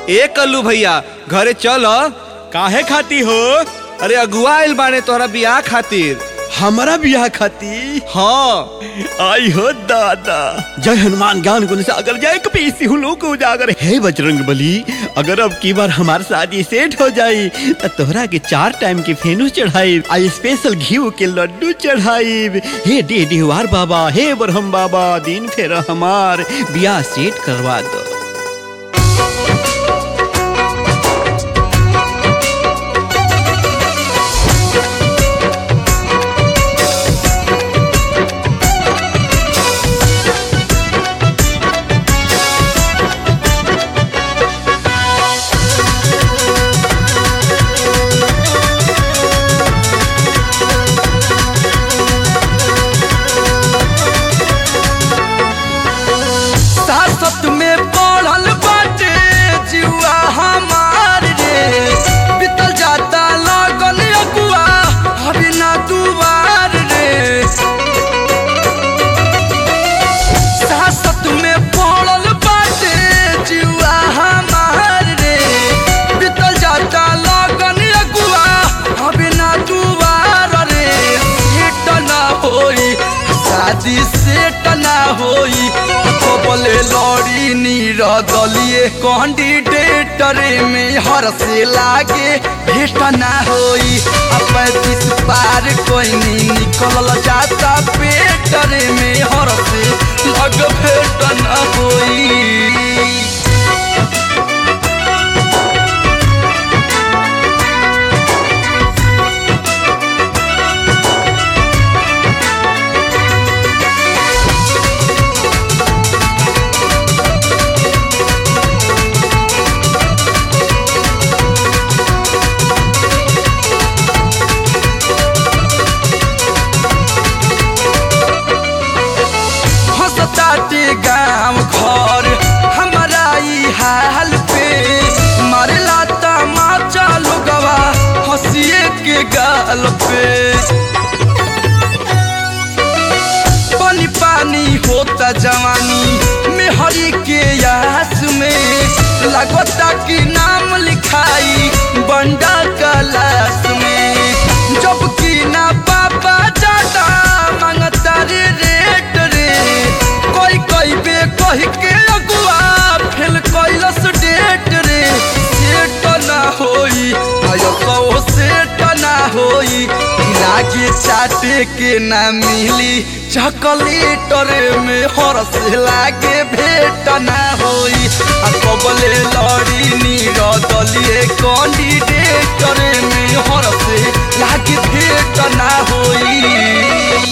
ए कल्लू भैया घरे चल काहे खाती हो अरे अगुआ आइल बाने तोहरा बियाह खातिर हमारा बियाह खाती हाँ आई हो दादा जय हनुमान ज्ञान गुण सागर जय कपीसी हूँ लोग उजागर हे बजरंग बली अगर अब की बार हमार शादी सेट हो जाई तो तोहरा के चार टाइम के फेनू चढ़ाई आई स्पेशल घी के लड्डू चढ़ाई हे डे डिहवार बाबा हे बरहम बाबा दिन फेर हमार बियाह सेट करवा दो सासत में पढ़ल बाटे जुआ हमार रे बीतल जाता लगन अगुआ अभी ना दुआर रे सासत में पढ़ल बाटे जुआ हमार रे बीतल जाता लगन अगुआ अभी ना दुआर रे सेट ना होई शादी सेट ना होई बोले लड़ी नीर दलिए कैंडिडेटर में हर से लागे भेट ना होई आ पैंतीस पार कोई नहीं निकल जाता पेटर में हर से लग भेट ना होई हंसताटे गाँव घर हमारा ई हाल पे मारला तमाचा लोगवा हंसिए के गाल पे पानी पानी होता जवानी में हरी के यास में लगता कि नाम लिखाई बंडा कलास में जब कि ना पापा जाता मांगता रे रेट रे कोई कोई बे कह के अगुआ फेल कैलस डेट रे सेट ना होई आयो सौ सेट ना होई लागे चाटे के ना मिली चॉकलेटर में हरस लागे भेट ना होई आ कबले लड़ी नीर दलिए कैंडिडेटर में हरस लागे भेट ना होई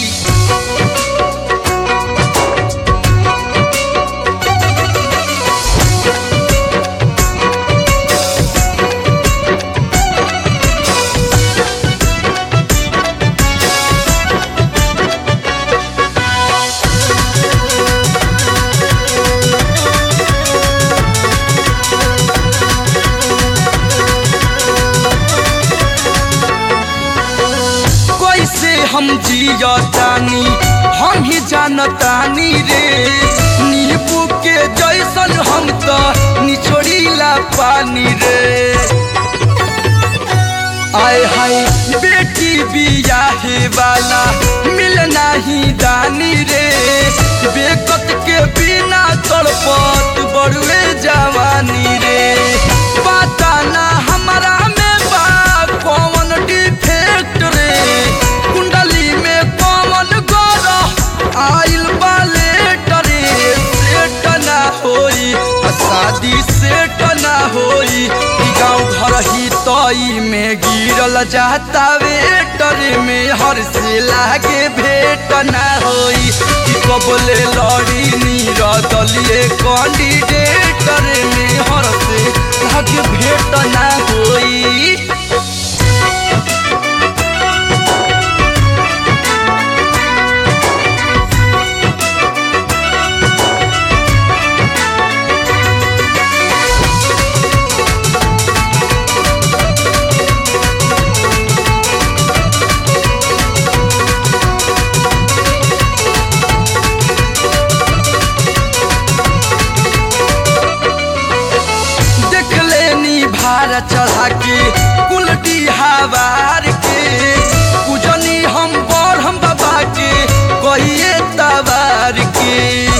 कैसे हम जियतानी हम ही जानतानी रे नींबू के जैसन हम तो निचोड़ीला पानी रे आय हाय बेटी बियाहे वाला मिल नाही दानी रे बेकत के बिना तड़पत बड़ुए जवानी रे पता ना हमारा में बा कौन डिफेक्ट रे कुंडली में कौन गौर आइल बाले डरे सेट ना होई आ शादी सेट ना होई ई गाँव घर ही तई में गिरल जाता वेटर में हर से लागे भेट ना होई कि कबले लड़ी नीर दलिए कैंडिडेटर में हर से लागे भेट ना होई बाबा के कुलडी हवार के पूजनी हम बरहम बाबा के कहिए तवार के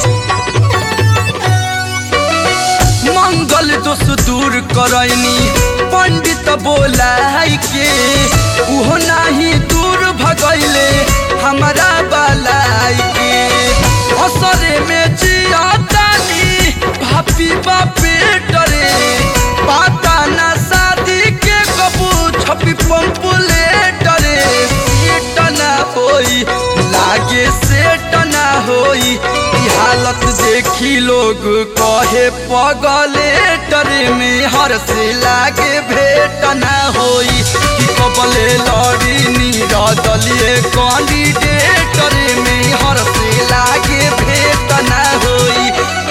मंगल दोष दूर करैनी पंडित बोलाई के उहो नाही दूर भगैले हमारा बलाई के असरे में जियातानी भापी बापे डरे पाता ना शादी के कबू छपी पंपुले डरे सेट ना होई लागे सेट ना होई ई हालत देखी लोग कहे पगले डरे में हर से लागे भेट ना होई कि कबले लड़ी नीरा दलिए कैंडिडेट में हर से लागे भेट ना होई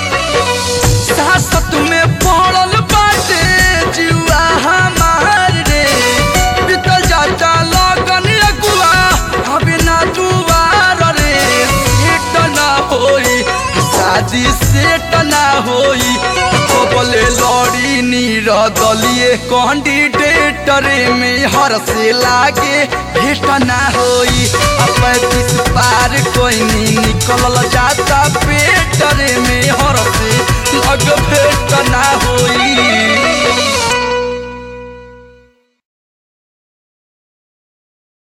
सासत में पड़ल बाटे जुआ हमार रे बीतल जाता लगन अगुआ हबे ना दुआर रे सेट ना होई शादी सेट ना होई बोले लड़ी नीर दलिए कैंडिडेट में हर से लागे भेट ना होई अब पैंतीस पार कोई नहीं निकल जाता पे